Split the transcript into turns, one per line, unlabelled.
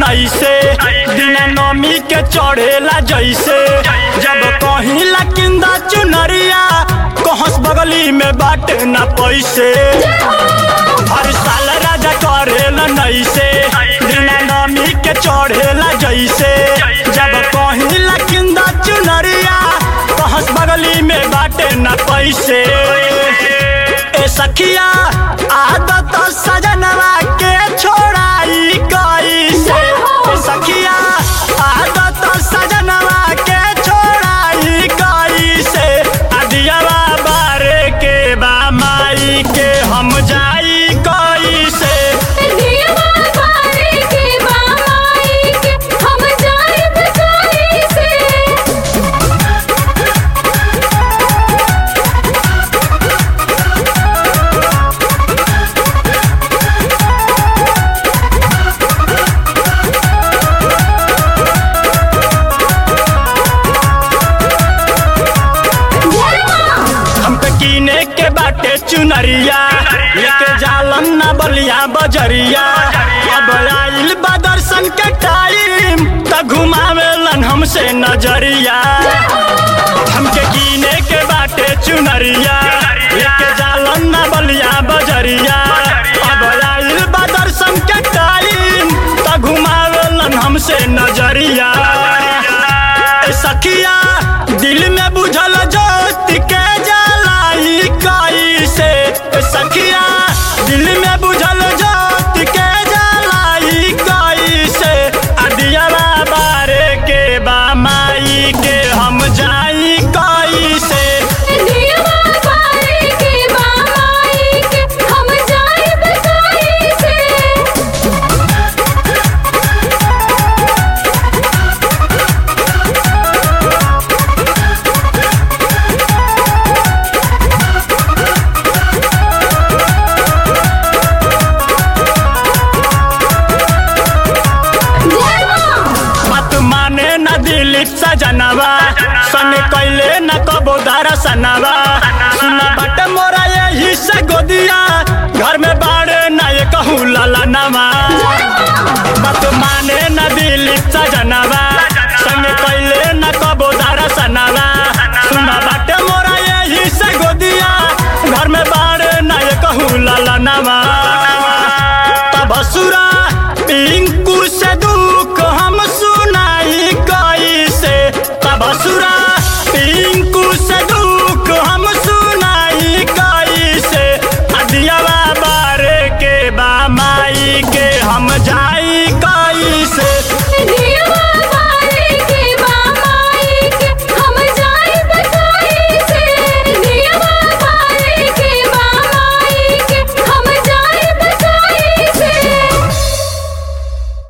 नैसे बिना नमी के चढ़ेला जैसे जब कहिला किंदा चुनरिया कहस बगली में बाटे न पैसे हर साल राजा करेला नैसे बिना नमी के चढ़ेला जैसे जब कहिला किंदा चुनरिया कहस बगली में बाटे न पैसे ए सखिया आदत सजनवा के छोड़ाई कैसे ए सखिया आदत सजनवा के छोड़ाई कैसे अदियावा बारे के बा माई के हम जाई कैसे
दियवा बारे के बाई के हम जाइब कैसे
हमके कीने के बाटे चुनरिया लेके जालन ना बलिया बजरिया अब आइल बा दर्शन के टाइम त घुमावेलन हमसे नजरिया हमके कीने के बाटे चुनरिया लेके जालन ना बलिया बजरिया अब आइल बा दर्शन के टाइम त घुमावेलन हमसे नजरिया ए सखिया दिल में बुझल जोत के जलाई कैसे ए सखिया दिल में बुझल जोत के जलाई कैसे अदियावा बारे के बा माई के हम जाई कैसे
दियवा बारे के बाई के हम जाइब कैसे
मत माने न दिलीप सजनवा सन कैले न कबो दरसनवा